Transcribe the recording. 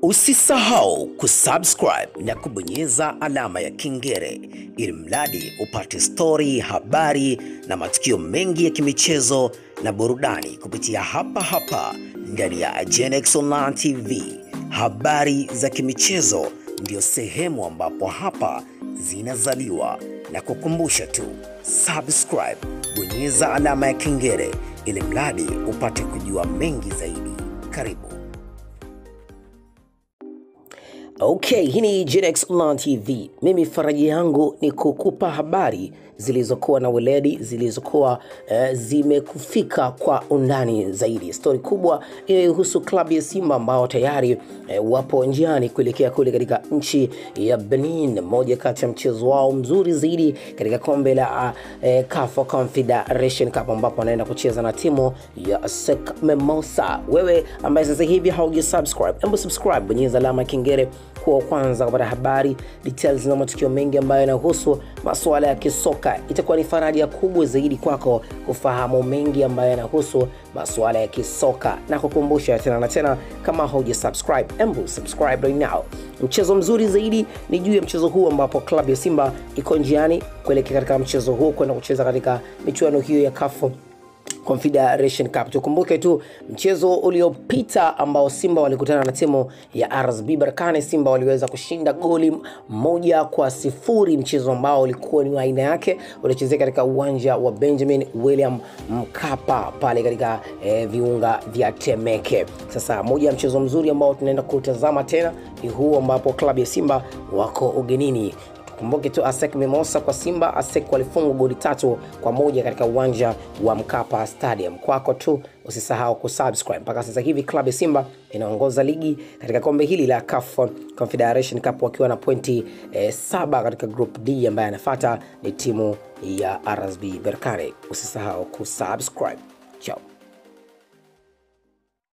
Usisahau kusubscribe na kubonyeza alama ya kengele ili mradi upate stori, habari na matukio mengi ya kimichezo na burudani kupitia hapa hapa ndani ya Genex Online TV. Habari za kimichezo ndio sehemu ambapo hapa zinazaliwa, na kukumbusha tu subscribe, bonyeza alama ya kengele ili mradi upate kujua mengi zaidi. Karibu. Okay, hii ni Genex Online TV. Mimi faraji yangu ni kukupa habari zilizokuwa na weledi, zilizokuwa eh, zimekufika kwa undani zaidi. Stori kubwa inayohusu klabu ya Simba ambao tayari eh, wapo njiani kuelekea kule katika nchi ya Benin, moja kati ya mchezo wao mzuri zaidi katika kombe la eh, CAF Confederation Cup ambapo wanaenda kucheza na timu ya SEC Mimosa. Wewe ambaye sasa hivi hauja subscribe, hebu subscribe, bonyeza alama ya kengele kuwa wa kwanza kupata habari details na matukio mengi ambayo yanahusu masuala ya kisoka. Itakuwa ni faraja kubwa zaidi kwako kufahamu mengi ambayo yanahusu masuala ya kisoka, na kukumbusha tena na tena, kama hauja subscribe, embu subscribe right now. Mchezo mzuri zaidi ni juu ya mchezo huu ambapo klabu ya Simba iko njiani kuelekea katika mchezo huu kwenda kucheza katika michuano hiyo ya CAF Confederation Cup. Tukumbuke tu mchezo uliopita ambao Simba walikutana na timu ya RSB Berkane, Simba waliweza kushinda goli moja kwa sifuri, mchezo ambao ulikuwa ni wa aina yake, ulichezeka katika uwanja wa Benjamin William Mkapa pale katika eh, viunga vya Temeke. Sasa moja ya mchezo mzuri ambao tunaenda kutazama tena ni huu ambapo klabu ya Simba wako ugenini Kumbuke tu ASEC Mimosa kwa Simba. ASEC walifungwa goli tatu kwa moja katika uwanja wa Mkapa Stadium. Kwako tu usisahau kusubscribe. Mpaka sasa hivi klabu ya Simba inaongoza ligi katika kombe hili la CAF Confederation Cup wakiwa na pointi eh, saba katika group D, ambaye anafuata ni timu ya RSB Berkane. Usisahau kusubscribe. Ciao.